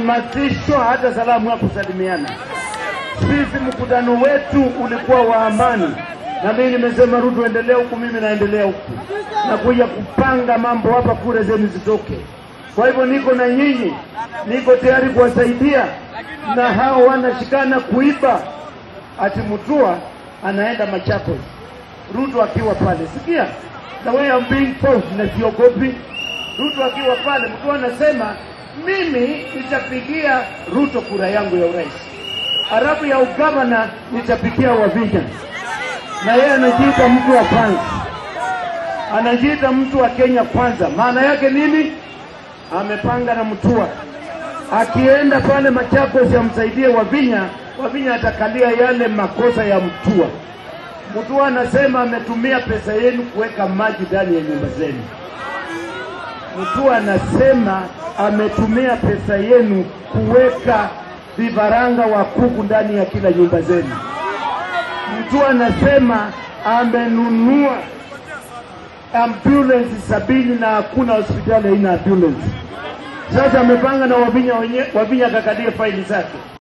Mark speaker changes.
Speaker 1: kukamatishwa hata salamu ya kusalimiana. Sisi mkutano wetu ulikuwa wa amani, na mimi nimesema Ruto endelea huku, mimi naendelea huku, na kuja kupanga mambo hapa, kura zenu zitoke. Kwa hivyo niko na nyinyi, niko tayari kuwasaidia, na hao wanashikana kuiba, ati Mutua anaenda Machakos, Ruto akiwa pale. Sikia the way I'm being forced, na siogopi. Ruto akiwa pale, Mutua anasema mimi nitapigia Ruto kura yangu ya urais, halafu ya ugavana nitapigia Wavinya, na yeye anajiita mtu wa kwanza, anajiita mtu wa Kenya kwanza. Maana yake nini? Amepanga na Mutua, akienda pale Machakos amsaidie Wavinya, Wavinya atakalia yale makosa ya Mutua. Mutua anasema ametumia pesa yenu kuweka maji ndani ya nyumba zenu. Mutua anasema ametumia pesa yenu kuweka vifaranga wa kuku ndani ya kila nyumba zenu. Mutua anasema amenunua ambulance sabini na hakuna hospitali haina ambulance. Sasa amepanga na Wavinya wenyewe, Wavinya akakalia faili zake.